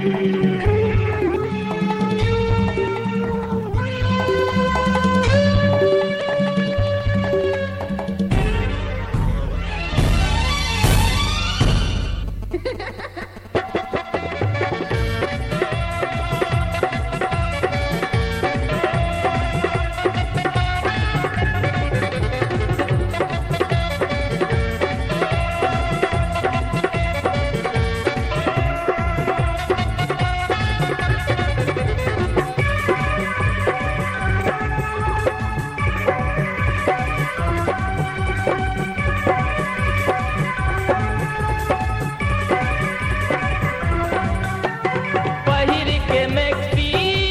पहिर के मैक्सी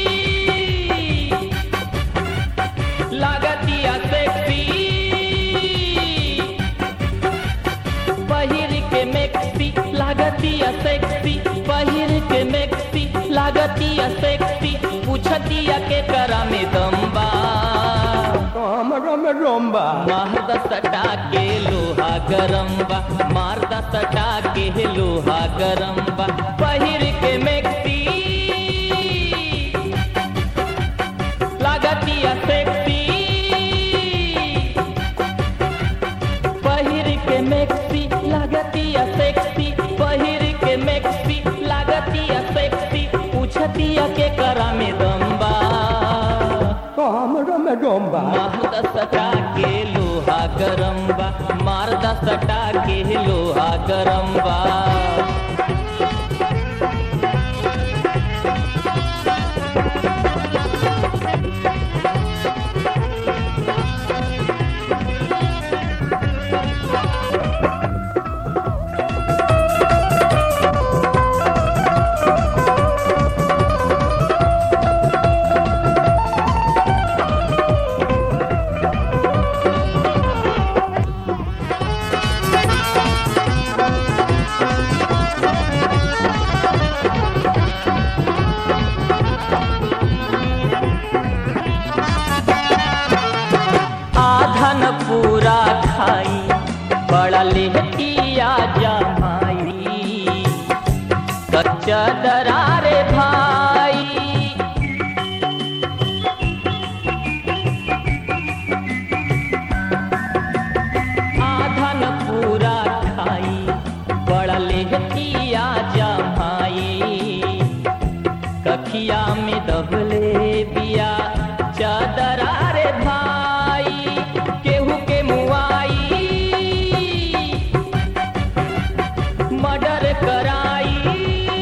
लागतिया सेक्सी पहिर के मैक्सी लागतिया सेक्सी पहिर के मैक्सी लागतिया सेक्सी पूछतिया के करा में दम्बा हमरा में रोम्बा मारद सटा के लोहा गरम बा मारद सटा के लोहा गरम बा पहिर के मैक्सी लागतिया सेक्सी पहिर के मैक्सी लागतिया सेक्सी पहिर के मैक्सी लागतिया सेक्सी पूछतिया के करा में दम्बा हमरा में रोम्बा मारदा सटा के लोहा गरम बा मारदा सटा के लोहा गरम बा आधन पूरा खाई बड़ा लेहतिया जमाई कच्चा दरारे भाई आधन पूरा खाई बड़ा लेहतिया जमाई कखिया में दबले बिया चादरा रे भाई केहू के मुआई मर्डर कराई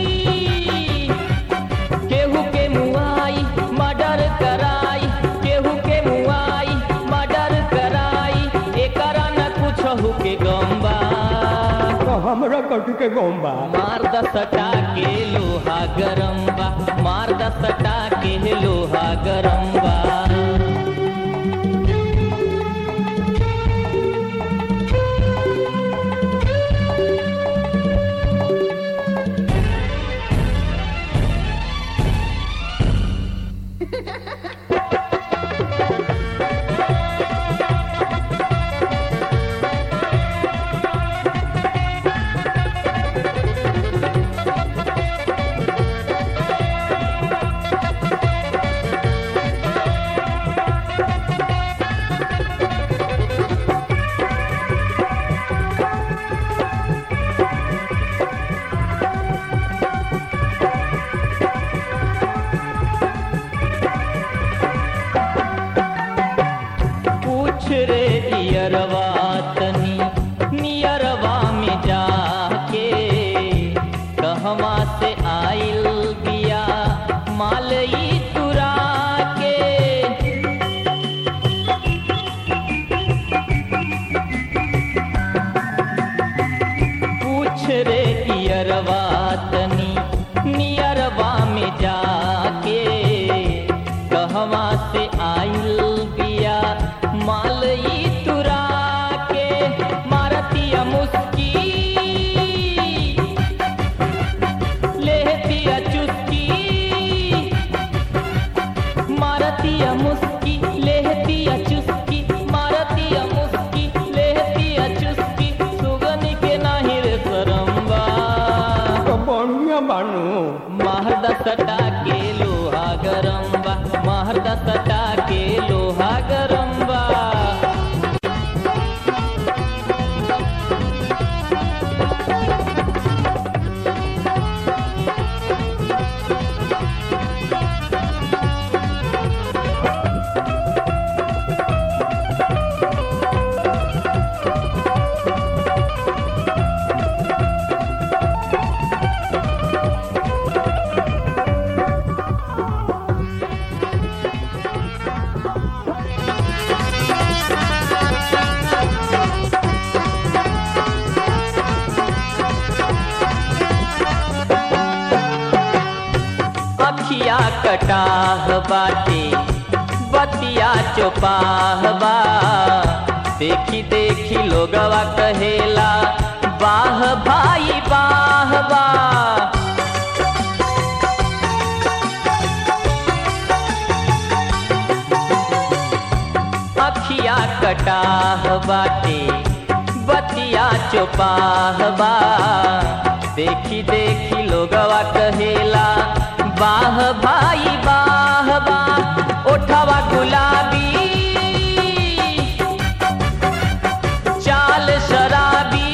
केहू के मुआई मर्डर कराई केहू के मुआई मर्डर कराई एकरा न कुछ के गम्बा हमरा कथी के गोम्बा मार द सटा के लोहा गरम बा मार द सटा के लोहा गरम बा पूछ रे दियरवा तनी नियरवा में जाके कहवा से आइल बिया मालई तुरा के पूछ रे दियरवा तनी नियरवा में जाके कहवा से आइल बिया मालई तुरा के मारतिया मुस्की लेहतिया चुस्की मारतिया मुस्की लेहतिया चुस्की मारतिया मुस्की लेहतिया चुस्की सुगनी के नाही रे सरम्बा तो बढ़िया बानू महर्द सटा के लोहा गरम बा महर्द सटा के लोहा गरम बा अखिया कटाह बाटे बतिया चोपाह बा देखी देखी लोगवा कहेला बाह भाई बाह बा अखिया कटाह बाटे बतिया चोपाह बा देखी देखी लोगवा कहेला बाह भाई बाह बा ओठवा गुलाबी चाल शराबी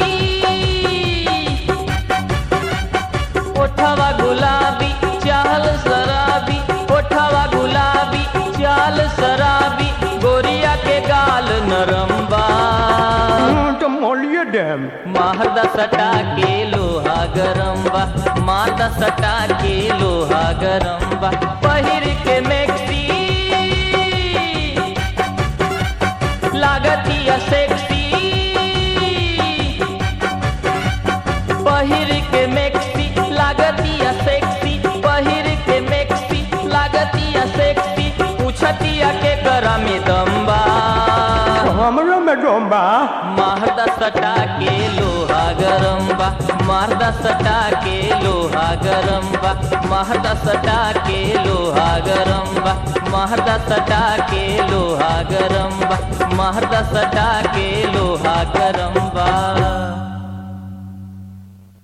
ओठवा गुलाबी चाल शराबी ओठवा गुलाबी चाल शराबी गोरिया के गाल नरम बा तो मोलिए डैम मारदा सटा के लोहा गरम बा मारदा सटा के लोहा गरम बा पहिर के मैक्सी लागतिया सेक्सी पहिर के मैक्सी लागतिया सेक्सी पहिर के मैक्सी लागतिया सेक्सी पूछतिया के करा में दम्बा हमरो में डोंबा मारदा सटा के लोहा गरम बा मारदा सटा के लोहा गरम बा मारदा सटा के लोहा गरम बा मारदा सटा के लोहा गरम बा मारदा सटा के लोहा गरम